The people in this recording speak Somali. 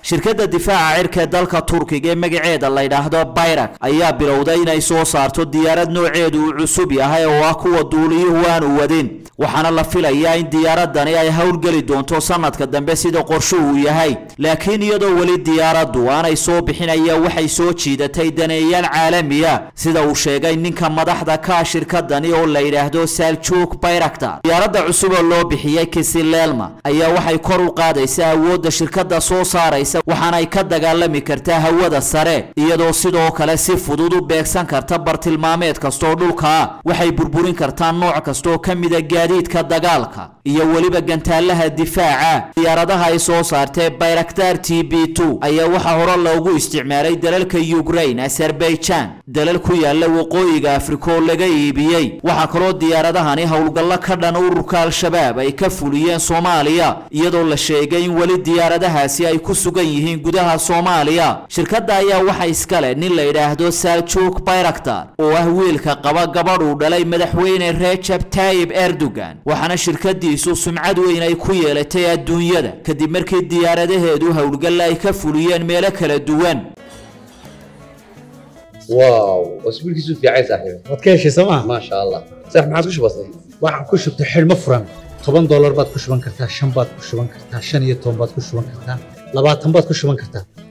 shirkadda difaaca cirka ee dalka turkiga ee magaceeda la yidhaahdo bayrak ayaa bilowday inay soo saarto diyaarad nooceedu uu cusub yahay oo ah kuwa duuliyuhu aanu wadin waxaana la filayaa in diyaaradani ay howlgeli doonto sanadka dambe sida qorshuhu yahay laakiin iyadoo weli diyaaraddu aanay soo bixin ayaa waxay soo jiidatay daneeyaal caalamiya sida uu sheegay ninka madaxda ka shirkadani oo la yidhaahdo saljuk bayraktar diyaaradda cusub oo loo bixiyey kisilelma ayaa waxay kor u qaadaysaa awoodda shirkadda soo saaraysa waxaanay ka dagaalami kartaa hawada sare iyadoo sidoo kale si fudud u beegsan karta bartilmaameed kastaoo dhulka ah waxay burburin kartaa nooc kastaoo ka mida gaadiidka dagaalka iyo weliba gantaalaha difaaca diyaaradaha ay soo saartee bayraktar t b two ayaa waxaa hore loogu isticmaalay dalalka ukraine azerbaijan dalal ku yaala waqooyiga afrika oo laga iibiyey waxaa kaloo diyaaradahani howlgallo ka dhan ururka al-shabaab ay ka fuliyeen soomaaliya iyadoo la sheegay in weli diyaaradahaasi ay ku sugan yihiin gudaha soomaaliya shirkadda ayaa waxa iska leh nin la yidhaahdo saljuk bayraktar oo ah wiilka qaba gabadh uu dhalay madaxweyne rejab tayib erdogan waxaana shirkadiisu sumcad weyn ay ku yeelatay adduunyada kadib markii diyaaradaheedu howlgalla ay ka fuliyeen meelo kala duwan واو اسبوع كيسو في عايز صاحبي waad ka heshay sooma ما شاء الله صح ما عادش بسيط waxaan ku shubtay xidhmo furan toban doolar baad ku shuban kartaa shan baad ku shuban kartaa shan iyo toban baad ku shuban kartaa labaatan baad ku shuban kartaa